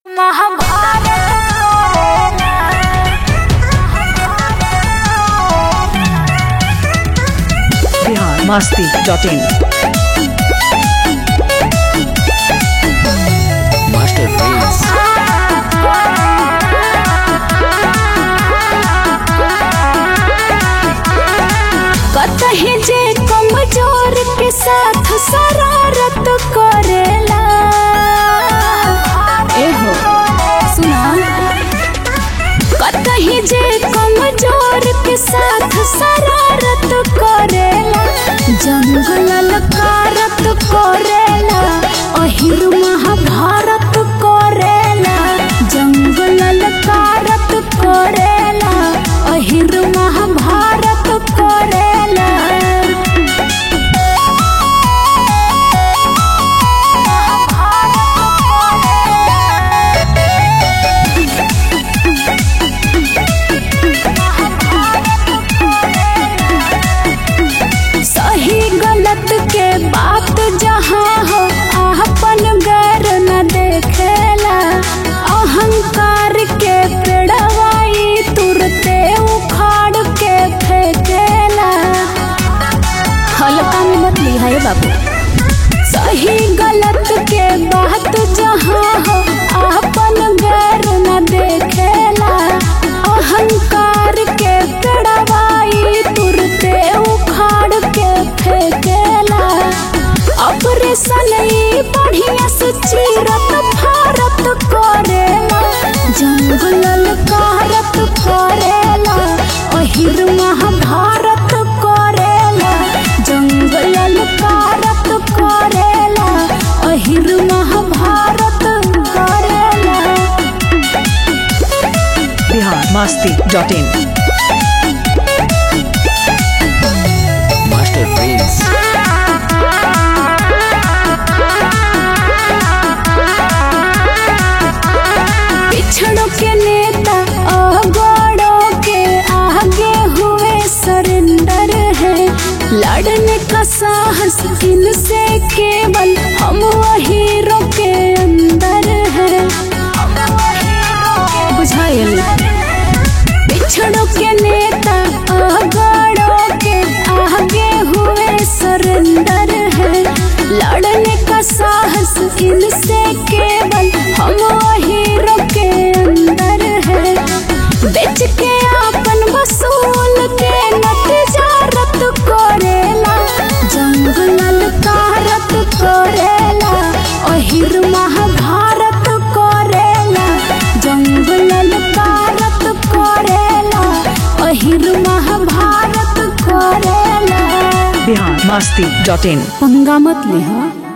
बिहार मस्ती dot in master Prince कतही जे कमजोर के साथ शरारत करेला एहो सुना कतही जे कमजोर के साथ शरारत करेला जंगल कारत करेला अहिर महाभारत करेला जंगल कारत करेला अहिर महाभारत करेला सही गलत के बात जहाँ हो अपन गैर न देखेला अहंकार के पेड़वाई तुरते उखाड़ के फेंकेला हल्का में मत लिहा ये बाबू सही गलत के बात जहाँ हो अपन गैर न देखेला अहंकार के पेड़वाई तुरते उखाड़ के फेंकेला ऑपरेशन ई बढ़िया से चीरत भारत करेला जंगल कारत करेला अहिर महाभारत करेला जंगल कारत करेला अहिर महाभारत करेला बिहार मस्ती डॉट इन मास्टर प्रिंस पिछड़ों के नेता अगड़ों के आगे हुए सरेंडर है लड़ने का साहस इनसे केवल हम हीरो के अंदर है बुझाइल पिछड़ों के नेता अगड़ों के आगे हुए सरेंडर है लड़ने का साहस इनसे केवल हम हीरो के अंदर है बेच के अपन वसूल के नतिजारत करेला जंगल कारत करेला अहिर महाभारत करेला जंगल कारत करेला अहिर महाभारत करेला बिहार मस्ती डॉट इन पंगा मत ले हाँ